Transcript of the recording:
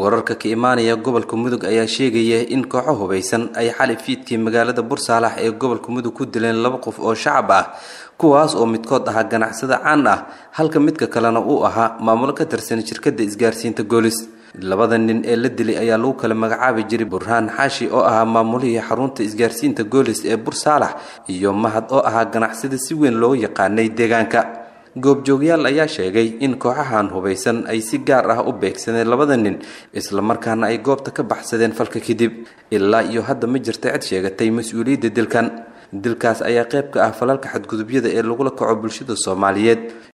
wararka ka imaanaya gobolka mudug ayaa sheegaya in kooxo hubaysan ay xali fiidkii magaalada bursaalax ee gobolka mudug ku dileen laba qof oo shacab ah kuwaas oo midkood ahaa ganacsada caan ah halka midka kalena uu ahaa maamulo ka tirsan shirkadda isgaarsiinta goolis labada nin ee la dilay ayaa lagu kala magacaabi jiray burhaan xaashi oo ahaa maamulihii xarunta isgaarsiinta goolis ee bursaalax iyo mahad oo ahaa ganacsada si weyn loogu yaqaanay deegaanka goobjoogyaal ayaa sheegay in kooxahan hubaysan ay si gaar ah u beegsadeen labada nin islamarkaana ay goobta ka baxsadeen falka kadib ilaa iyo hadda ma jirta cid sheegatay mas-uuliyadda dilkan dilkaas ayaa qayb ka ah falalka xadgudubyada ee lagula kaco bulshada soomaaliyeed